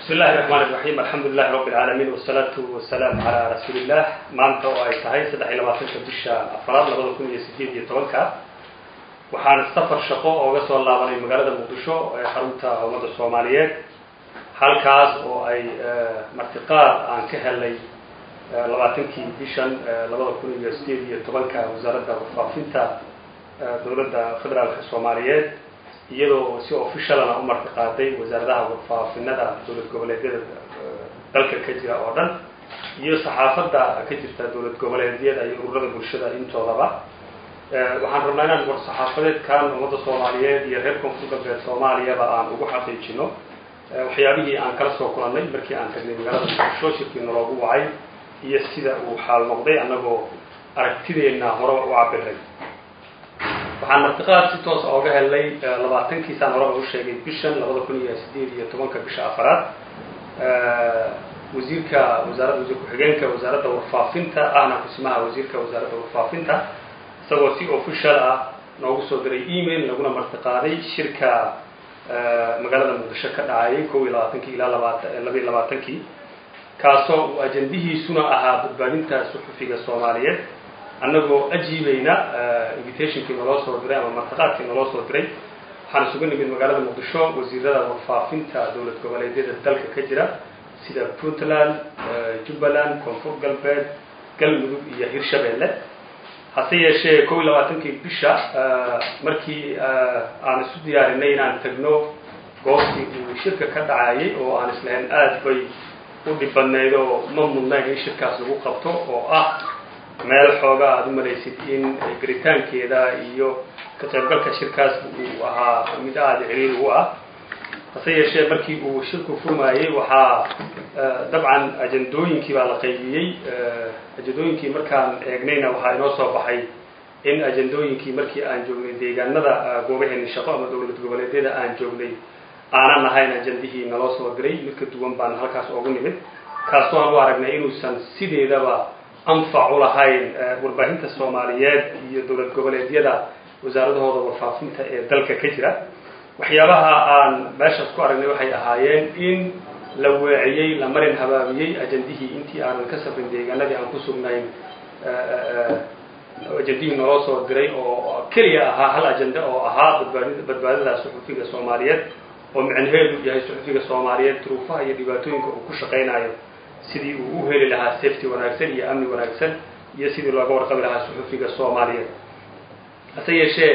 bismi illahi raxmaan iraxiim alxamdu lilahi rabbi alcaalamiin wasalaatu wasalaamu calaa rasuuli illah maanta oo ay tahay saddex iyo labaatanka bisha afaraad labada kun iyo sideed iyo tobanka waxaan safar shaqo ooga soo laabanay magaalada muqdisho ee xarunta ummadda soomaaliyeed halkaas oo ay martiqaad aan ka helnay labaatankii bishan labada kun iyo sideed iyo tobanka wasaaradda warfaafinta dowladda federaalka soomaaliyeed iyadoo si officialana u martiqaaday wasaaradaha warfaafinada dowlad goboleedyada dalka ka jira oo dhan iyo saxaafadda ka jirta dowlad goboleedyada iyo ururada bulshada intoodaba waxaan rabnaa inaan war saxaafadeedkan ummadda soomaaliyeed iyo reer koonfur galbeed soomaaliyaba aan ugu xaqiijino waxyaabihii aan kala soo kulannay markii aan tagnay magaalada muqdisho shirkii naloogu wacay iyo sida uu xaal noqday annagoo aragtideenna horeba u cabiray waxaan martiqaad si toosa ooga helnay labaatankiisaan horeba u sheegay bishan labada kun iyo sideed iyo tobanka bisha afaraad wasiirka wasaarada wasiir ku-xigeenka wasaaradda warfaafinta ahna kusimaha wasiirka wasaaradda warfaafinta isagoo si official ah noogu soo diray email laguna martiqaaday shirka magaalada muqdisho ka dhacayay kow iyo labaatankii ilaa labaatan labiiyo labaatankii kaasoo uu ajandihiisuna ahaa badbaadinta suxufiga soomaaliyeed annagoo ajiibayna invitationkii naloo soo diray ama martiqaadkii naloo soo diray waxaan isugu nimid magaalada muqdisho wasiirada warfaafinta dowlad goboleedyada dalka ka jira sida puntland jubbaland koonfur galbeed galmudug iyo hirshabeelle hase yeeshee kow iyo labaatankii bisha markii aan isu diyaarinay inaan tagno goobtii uu shirka ka dhacayay oo aan islahayn aada bay u dhib badnayd oo ma mudnayn in shirkaas lagu qabto oo ah meel xoogaa aada u malaysid in garitaankeeda iyo ka qaybgalka shirkaas uu ahaa mid aada ciriiri u ah hase yeeshee markii uu shirku furmaayey waxaa dabcan ajandooyinkii baa la qaybiyey ajandooyinkii markaan eegnayna waxaa inoo soo baxay in ajandooyinkii markii aan joognay deegaanada goobaheeni shaqo ama dowlad goboleedyada aan joognay aanan ahayn ajandihii naloo soo diray mid ka duwan baan halkaas oogu nimid kaasoo aan u aragnay inuusan sideedaba anfac u lahayn warbaahinta soomaaliyeed iyo dowlad goboleedyada wasaaradahooda warfaafinta ee dalka ka jira waxyaabaha aan meeshaas ku aragnay waxay ahaayeen in la weeciyey la marin habaabiyey ajandihii intii aanan ka safrin deegaanadii aan ku sugnayn ajandihii naloo soo diray oo keliya ahaa hal ajande oo ahaa badbaadi badbaadada suxufiga soomaaliyeed oo micnaheedu yahay suxufiga soomaaliyeed duruufaha iyo dhibaatooyinka uu ku shaqaynayo sidii uu u heli lahaa safety wanaagsan iyo amni wanaagsan iyo sidii looga warqabi lahaa suxufiga soomaaliyeed hase yeeshee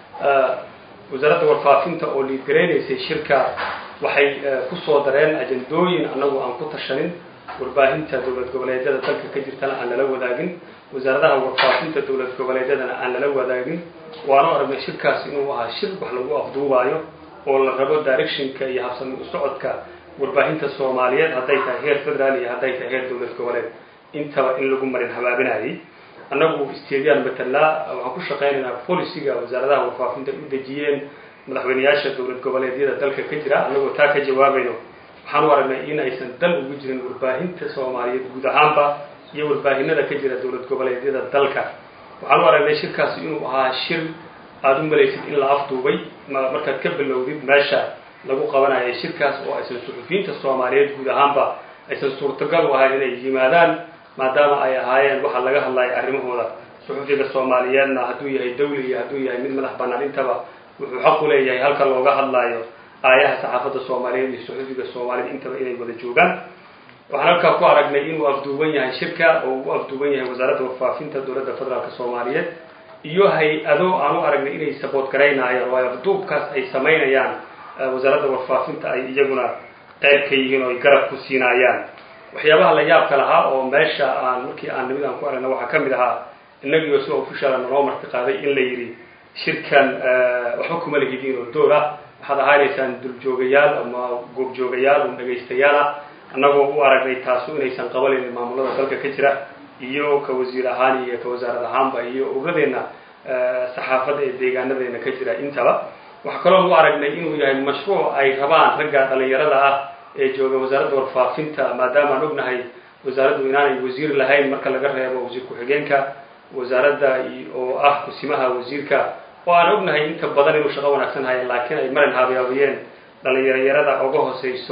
wasaaradda warfaafinta oo liidgaraynaysay shirka waxay ku soo dareen ajandooyin annagu aan ku tashanin warbaahinta dowlad goboleedyada dalka ka jirtana aan lala wadaagin wasaaradaha warfaafinta dowlad goboleedyadana aan lala wadaagin waanu aragnay shirkaas inuu ahaa shir wax lagu afduubaayo oo la rabo directionka iyo habsami u socodka warbaahinta soomaaliyeed hadday tahay heer federaal iyo hadday tahay heer dowlad goboleed intaba in lagu marin habaabinayay annagu isteediyaan matelaa waxaan ku shaqaynaynaa policyga wasaaradaha warfaafinta u dejiyeen madaxweyneyaasha dowlad goboleedyada dalka ka jira annagoo taa ka jawaabayno waxaan u aragnay in aysan dal ugu jirin warbaahinta soomaaliyeed guud ahaanba iyo warbaahinada ka jira dowlad goboleedyada dalka waxaan u aragnay shirkaasi inuu ahaa shir aada u malaysid in la afduubay markaad ka bilowdid meesha lagu qabanayay shirkaas oo aysan suxufiyiinta soomaaliyeed guud ahaanba aysan suurtagal u ahayn inay yimaadaan maadaama ay ahaayeen waxaa laga hadlaya arrimahooda suxufiga soomaaliyeedna hadduu yahay dawli iyo hadduu yahay mid madax bannaan intaba wuxuu xaq u leeyahay halka looga hadlaayo aayaha saxaafadda soomaaliyeed iyo suxufiga soomaaliyeed intaba inay wada joogaan waxaan halkaa ku aragnay inuu afduuban yahay shirka oo uu afduuban yahay wasaaradda warfaafinta dowladda federaalk soomaaliyeed iyo hay-ado aan u aragnay inay saboot garaynaayaan oo ay afduubkaas ay samaynayaan wasaaradda warfaafinta ay iyaguna qayb ka yihiin oo ay garab ku siinaayaan waxyaabaha la yaabka lahaa oo meesha aan markii aan nimid aan ku aragna waxaa ka mid ahaa innagiioo si officiala naloo martiqaaday in la yidhi shirkan waxba kuma lahidiin oo door ah waxaad ahaanaysaan duljoogayaal ama goobjoogayaal oo dhegaystayaal ah annagoo u aragnay taasu inaysan qabalaynin maamulada dalka ka jira iyo ka wasiir ahaan iyo ka wasaarad ahaanba iyo ururadeenna saxaafadda ee deegaanadeena ka jira intaba waxaa kaloo u aragnay inuu yahay mashruuc ay rabaan ragga dhalinyarada ah ee jooga wasaaradda warfaafinta maadaama aan ognahay wasaaraddu inaanay wasiir lahayn marka laga reebo wasiir ku-xigeenka wasaaradda oo ah kusimaha wasiirka oo aan ognahay inta badan inuu shaqo wanaagsan haya laakiin ay marin haabyaabiyeen dhalinyarayarada uga hooseyso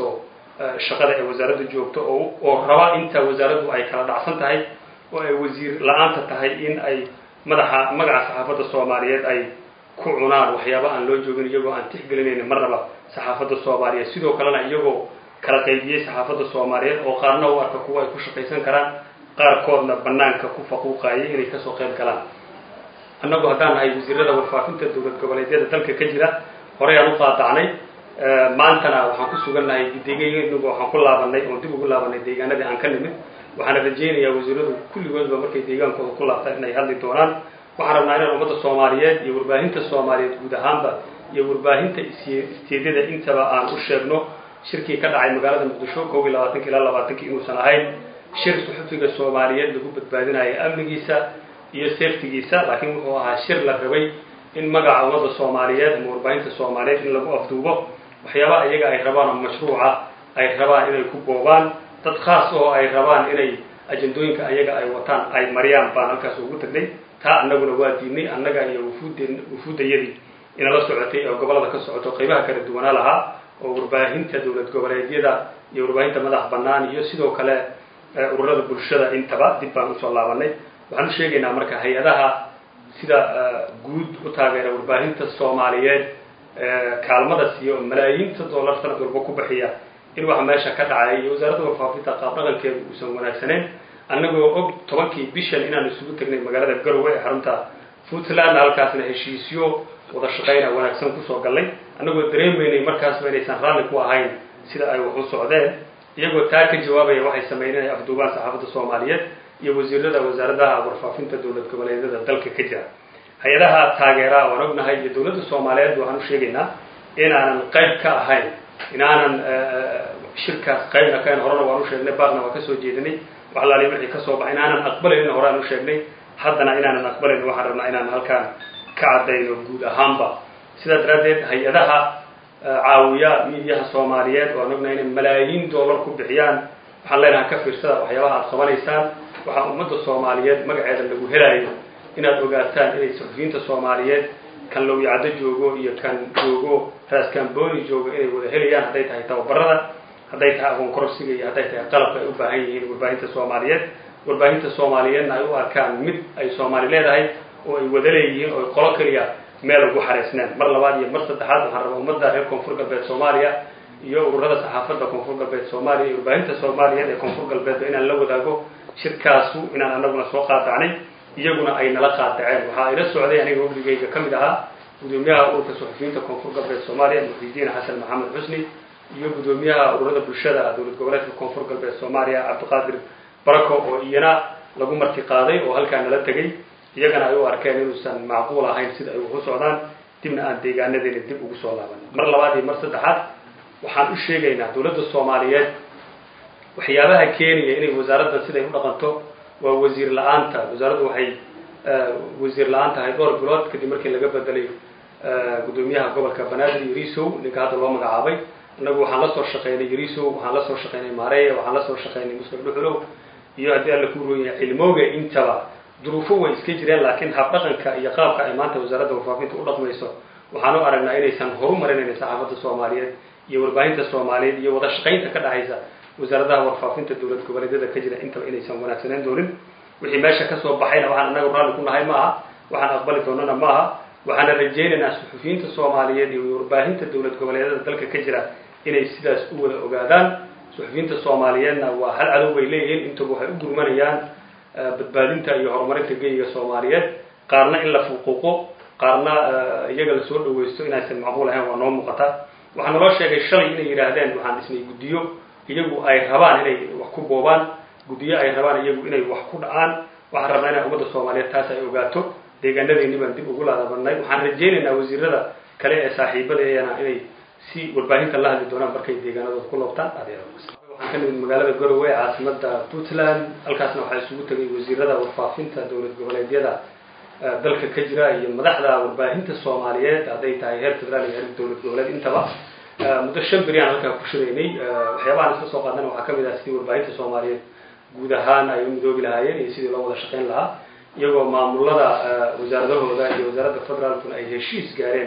shaqada ee wasaaradda joogto oo oo raba inta wasaaraddu ay kala dhacsan tahay oo ay wasiir la-aanta tahay in ay madaxa magaca saxaafadda soomaaliyeed ay ku cunaan waxyaaba aan loo joogin iyagoo aan tixgelinaynin marnaba saxaafadda soomaaliyeed sidoo kalena iyagoo kala qaybiyey saxaafadda soomaaliyeed oo qaarna u arka kuwa ay ku shaqaysan karaan qaarkoodna banaanka ku faquuqaayay inay kasoo qayb galaan annagu haddaan nahay wasiirada warfaafinta dowlad goboleedyada dalka ka jira horey aan u qaadacnay maantana waxaan ku sugannahay deegaanagu waxaan ku laabanay oon dib ugu laabanay deegaanadii aan ka nimid waxaana rajaynayaa wasiiradu kulligoodba markay deegaankooda ku laabtaan inay hadli doonaan waxaan rabnaa inaan ummadda soomaaliyeed iyo warbaahinta soomaaliyeed guud ahaanba iyo warbaahinta isteedyada intaba aan u sheegno shirkii ka dhacay magaalada muqdisho kow iyo labaatanki ilaa labaatankii inuusan ahayn shir suxufiga soomaaliyeed lagu badbaadinayo amnigiisa iyo safetigiisa laakiin wuxuu ahaa shir la rabay in magaca ummadda soomaaliyeed ama warbaahinta soomaaliyeed in lagu afduubo waxyaabaha iyaga ay rabaan oo mashruuca ay rabaan inay ku boobaan dad khaas oo ay rabaan inay ajandooyinka ayaga ay wataan ay mariyaan baan halkaas ugu tagnay taa annaguna waa diidnay annaga iyo wufuudde wufuuddayadii inala socotay oo gobollada ka socoto qaybaha kala duwanaa lahaa oo warbaahinta dowlad goboleedyada iyo warbaahinta madax bannaan iyo sidoo kale ururada bulshada intaba dib baan usoo laabanay waxaan u sheegaynaa marka hay-adaha sida guud u taageera warbaahinta soomaaliyeed kaalmada siiyo oo malaayiinta dollar sanad walba ku bixiya in waxa meesha ka dhacay iyo wasaaradda warfaafinta qaab dhaqankeedu uusan wanaagsaneyn annagoo og tobankii bishan inaan isugu tagnay magaalada garowe ee xarunta puntland halkaasna heshiisyo wada shaqayna wanaagsan kusoo gallay annagoo dareemaynay markaasba inaysan raalli ku ahayn sida ay wax u socdeen iyagoo taa ka jawaabaya waxay sameyneen ay afduubaan saxaafadda soomaaliyeed iyo wasiirada wasaaradaha warfaafinta dowlad goboleedyada dalka ka jira hay-adaha taageeraa waan ognahay iyo dowladda soomaaliyeed waxaan u sheegaynaa inaanan qayb ka ahayn inaanan shirkaas qaybna kahayn horena waan u sheegnay baaqna waan kasoo jeedinay wax laali wixii kasoo baxay inaanan aqbalaynin horaan u sheegnay haddana inaanan aqbalaynin waxaan rabnaa inaan halkaan ka caddayno guud ahaanba sidaa daraaddeed hay-adaha caawiya miidiyaha soomaaliyeed waan ognahay inay malaayiin dollar ku bixiyaan waxaan leenahay ka fiirsada waxyaabaha aad qabanaysaan waxaa ummadda soomaaliyeed magaceeda lagu helaayo inaad ogaataan inay saxufiyiinta soomaaliyeed kan lowyacdo joogo iyo kan joogo raaskambooni joogo inay wada helayaan hadday tahay tababarada hadday tahay aqoon kororsiga iyo hadday tahay qalabka ay u baahan yihiin warbaahinta soomaaliyeed warbaahinta soomaaliyeedna ay u arkaan mid ay soomaali leedahay oo ay wada leeyihiin oo qolo keliya meel ugu xaraysneen mar labaad iyo mar saddexaad waxaan rabaa ummadda reer koonfur galbeed soomaaliya iyo ururada saxaafadda koonfur galbeed soomaaliya iyo warbaahinta soomaaliyeed ee koonfur galbeedba inaan la wadaago shirkaasu inaan anaguna soo qaadacnay iyaguna ay nala qaadaceen waxaa ila socday aniga wafdigayga ka mid ahaa gudoomiyaha ururka suxufiyiinta koonfur galbeed soomaaliya muxidiin xasan maxamed xusni iyo gudoomiyaha ururada bulshada dowlad goboleedka koonfur galbeed soomaaliya cabdiqaadir barako oo iyana lagu marti qaaday oo halkaa nala tegay iyagana ay u arkeen inuusan macquul ahayn sida ay wax u socdaan dibna aan deegaanadeena dib ugu soo laaban mar labaad iyo mar saddexaad waxaan u sheegaynaa dowladda soomaaliyeed waxyaabaha keenaya inay wasaaraddan siday u dhaqanto waa wasiir la-aanta wasaaraddu waxay wasiir la-aan tahay dhowr bilood kadib markii laga bedelay gudoomiyaha gobolka banaadir yarisow ninka hadda loo magacaabay annagu waxaan la soo shaqaynay yarisow waxaan la soo shaqaynay maareya waxaan la soo shaqaynay muslim dhuxulow iyo haddii alla ku rooyaya cilmooga intaba duruufo way iska jireen laakiin habdhaqanka iyo qaabka ay maanta wasaaradda warfaafinta u dhaqmayso waxaan u aragnaa inaysan horu marinaynin saxaafadda soomaaliyeed iyo warbaahinta soomaaliyeed iyo wada shaqaynta ka dhexaysa wasaaradaha warfaafinta dowlad goboleedyada ka jira intaba inaysan wanaagsaneyn doonin wixii meesha kasoo baxayna waxaan annaga raalli ku nahay ma aha waxaan aqbali doonana ma aha waxaana rajaynaynaa suxufiyiinta soomaaliyeed iyo warbaahinta dowlad goboleedyada dalka ka jira inay sidaas u wada ogaadaan suxufiyiinta soomaaliyeedna waa hal cadow bay leeyihiin intaba waxay u gurmanayaan badbaadinta iyo horumarinta geyiga soomaaliyeed qaarna in la fuquuqo qaarna iyaga lasoo dhawaysto inaysan macquul ahayn waa noo muuqata waxaa naloo sheegay shalay inay yidhaahdeen waxaan dhisnay guddiyo iyagu ay rabaan inay wax ku boobaan guddiyo ay rabaan iyagu inay wax ku dhacaan waxaan rabnaa inay ummadda soomaaliyeed taas ay ogaato deegaanadeeni baan dib ugu laadabanay waxaan rajaynaynaa wasiirada kale ee saaxiibadeena inay si warbaahinta la hadli doonaan markay deegaanadooda ku loobtaan waxaan ka nimid magaalada garowe ee caasimada puntland halkaasna waxaa isugu tegay wasiirada warfaafinta dowlad goboleedyada dalka ka jira iyo madaxda warbaahinta soomaaliyeed hadday tahay heer federaal iyo heer dowlad goboleed intaba muddo shan beri aan halkaa ku shiraynay waxyaabahaan isla soo qaadana waxaa kamid ah sidii warbaahinta soomaaliyeed guud ahaan ay u midoobi lahaayeen iyo sidii loo wada shaqayn lahaa iyagoo maamulada wasaaradahooda iyo wasaaradda federaalkuna ay heshiis gaareen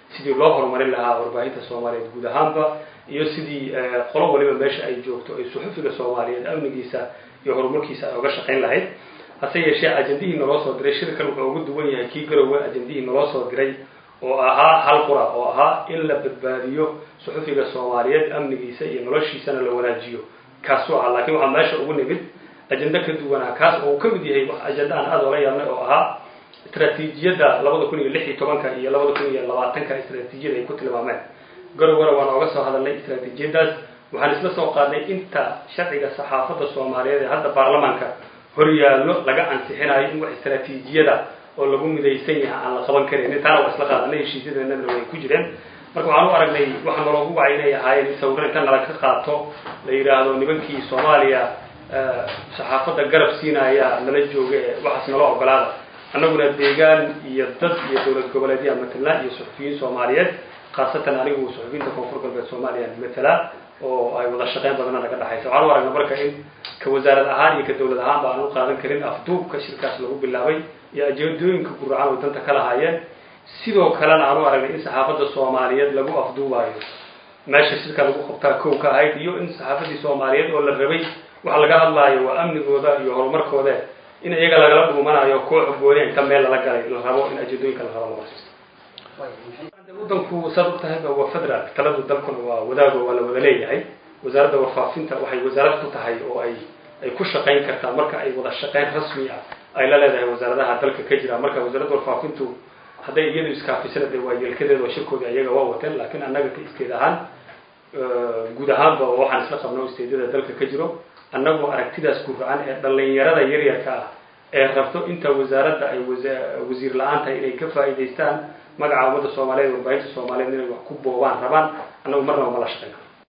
sidii loo horumarin lahaa warbaahinta soomaaliyeed guud ahaanba iyo sidii qolo waliba meesha ay joogto ay suxufiga soomaaliyeed amnigiisa iyo horumarkiisa ay oga shaqayn lahayd hase yeeshee ajendihii naloo soo diray shirkan wuxuu ugu duwan yahay kii garowe ajendihii naloo soo diray oo ahaa hal qura oo ahaa in la badbaadiyo suxufiga soomaaliyeed amnigiisa iyo noloshiisana la wanaajiyo kaasuu ahaa laakiin waxaa meesha ugu nimid ajendo ka duwanaa kaas oo uu ka mid yahay wax ajendo aan aada ola yaabnay oo ahaa istraatiijiyadda labada kun iyo lix iyo tobanka iyo labada kun iyo labaatanka istraatiijiyada ay ku tilmaameen garowgana waan ooga soo hadalnay istraatiijiyadaas waxaan isla soo qaadnay inta sharciga saxaafadda soomaaliyeed ee hadda baarlamaanka horyaallo laga ansixinayo in wax istraatiijiyada oo lagu midaysan yahay aan la qaban karaynin taana waa isla qaadanay heshiisyadeennadana way ku jireen marka waxaan u aragnay waxaa naloogu wacay inay ahaayeen in sawiro inta nala ka qaato la yidhaahdo nimankii soomaaliya saxaafadda garab siinaya nala jooga ee waxaas nala ogolaada annaguna deegaan iyo dad iyo dowlad goboleedyaa matala iyo suxufiyiin soomaaliyeed khaasatan anigu suxufiyiinta koonfur galbeed soomaaliya matala oo ay wada shaqeyn badana naga dhexaysa waxaan u aragnay marka in ka wasaarad ahaan iyo ka dowlad ahaan ba aan u qaadan karin afduubka shirkaas lagu bilaabay iyo ajeedooyinka guracan oo danta ka lahaayeen sidoo kalena aan u aragnay in saxaafadda soomaaliyeed lagu afduubayo meesha shirka lagu qabtaa kow ka ahayd iyo in saxaafaddii soomaaliyeed oo la rabay waxa laga hadlaayo waa amnigooda iyo horumarkooda in iyaga lagala dhuumanayo koox gooni inta meel lala galay la rabo in ajeedooyinka la rabo la warsiisto waddanku saad og tahay waa federal taladu dalkuna waa wadaago waa la wada leeyahay wasaaradda warfaafinta waxay wasaarad ku tahay oo ay ay ku shaqayn kartaa marka ay wada shaqayn rasmi ah ay la leedahay wasaaradaha dalka ka jira marka wasaaradda warfaafintu hadday iyadu iskaafisana dee waa yeelkadeeda oo shirkooda iyaga waa wateen laakiin annaga ka isteed ahaan guud ahaanba waxaan isla qabno isteedyada dalka ka jiro annagoo aragtidaas guracan ee dhallinyarada yaryarka ah ee rabto inta wasaaradda ay wasiir la-aan tahay inay ka faa'iidaystaan magaca ummadda soomaaliyeed warbaahinta soomaaliyeed inay wax ku boobaan rabaan annagu marnaba ma la shaqayn karo